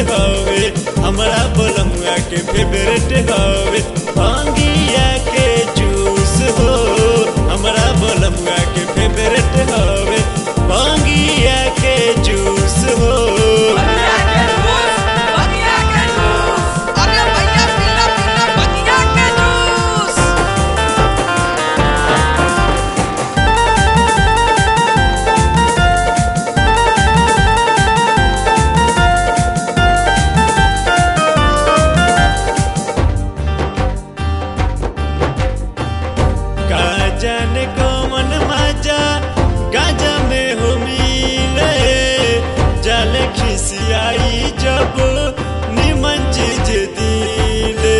हवे हमरा बोलमुआ के फेवरेट हवे भांगिया के जूस हो हमरा बोलमुआ के फेवरेट हवे भांगिया के जूस हो बगिया के जूस बगिया के जूस अरे भैया पीला पीला बगिया के जूस गाजन कमन मजा गाजा में हो मिले जल खिसियाई जब निमन चीज दिले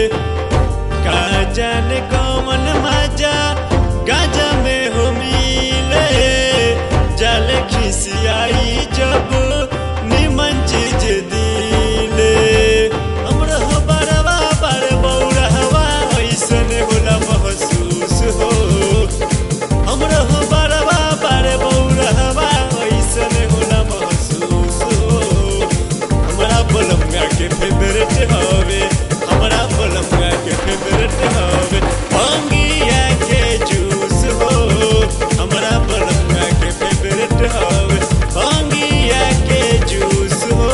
गाजन कमन मजा गाजा में हो मिले जल खिसियाई जब निमन चीज दिले हमरा हो बड़वा बड़ बौरहवा ऐसन होला महसूस हो हमरा हो बड़वा बड़ बौरहवा ऐसन होला महसूस हो हमरा बोलमुआ के फेवरेट हवे हमरा बोलमुआ के फेवरेट हवे भांगिया के जूस हो हमरा बोलमुआ के फेवरेट हवे भांगिया के जूस हो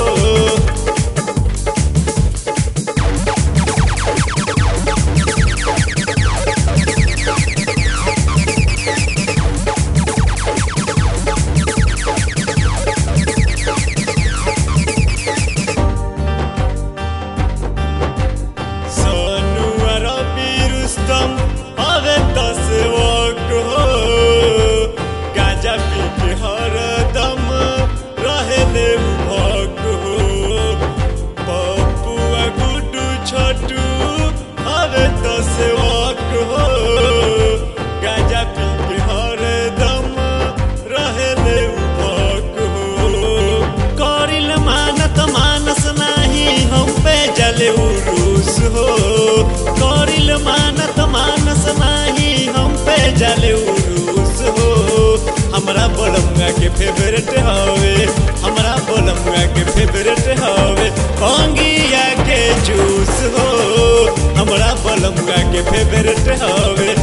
सोनू अरबी रुस्तम हवे दस वक्त हो गाजा पी के हरदम रहले भक्त हो पप्पू आ गुड्डू छोटू हवे दस वक्त हो गाजा पी के हरदम रहले भक्त हो करिल मानत मानस नाही हम पे जले उरूस हो करिल मानत मानस नाही हम पे जले उरूस हो हमरा बोलमुआ के फेवरेट हवे हमरा बोलमुआ के फेवरेट हवे भांगिया के जूस हो हमरा बोलमुआ के फेवरेट हवे